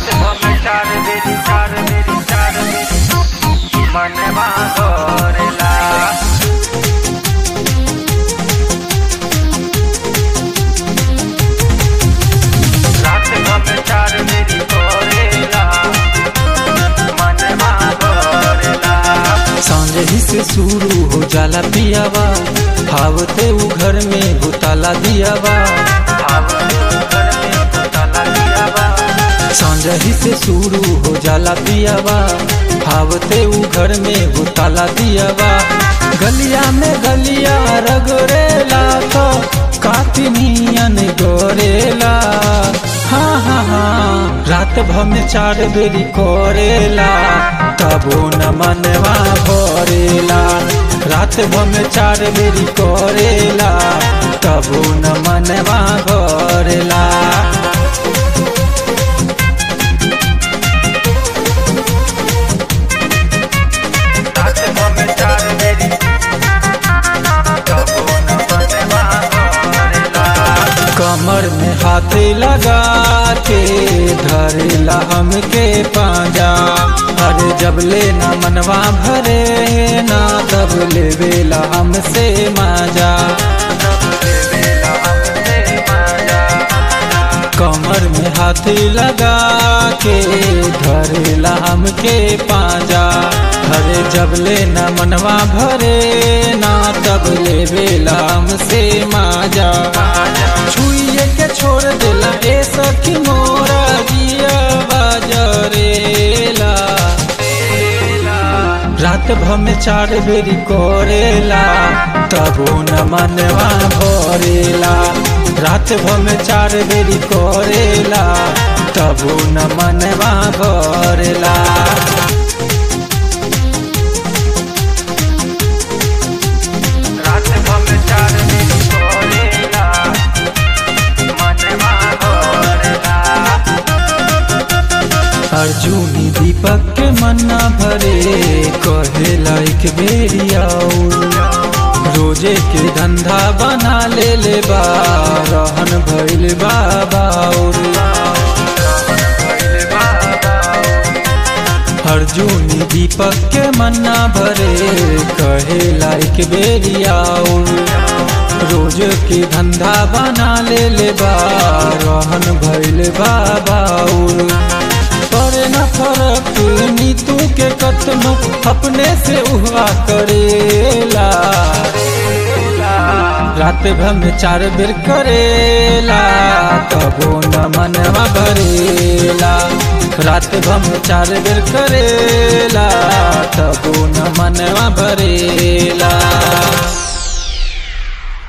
भमे चार बेरी चार बेरी चार बेरी मनवा करेला रात भमे चार बेरी करेला मनवा करेला सांझ ही से शुरू हो जाला पियावा हावते उ घर में भूताला दियावा सांझ ही से शुरू हो जाला पियावा हावते उ घर में भूताला दियावा गलिया में गलिया रगड़ेला तो काफी नियन गोरेला हाँ हाँ हाँ रात भर में चार बेरी करेला तबो न मनवा भरेला रात भर में चार बेरी करेला तबो न मनवा भरेला रात भमे चार बेरी कबो न मनवा करेला कमर में हाथ लगा के धरेला हमके पांजा अरे जब ले ना मनवा भरे ना तब लेवेला हमसे माजा कमर में हाथ लगा के धरेला हमके पांजा अरे जब ले ना मनवा भरे ना तब लेवेला हमसे माजा छुइए के छोड़ देला ए सखी मोरा जिया बाजरेला रात भर में चार बेरी करेला तबो न मनवा भरेला रात भर में चार बेरी करेला तबो न मनवा भरेला रात भमे चार बेरी करेला मनवा करेला अर्जुनी दीपक के मन्ना भरे कहे लाइक बेरी आऊ रोजे के धंधा बना ले ले बा रहन भइल बाबाउर अर्जुनी दीपक के मन्ना भरे कहे लाइक बेरी आऊ रोज के धंधा बना ले ले बा रहन भइल बाबाउर करे न फरक नीतू के कतनो अपने से उहा करेला रात भर में चार बेर करेला तबो न मनवा भरेला रात भर में चार बेर करेला तबो न मनवा भरेला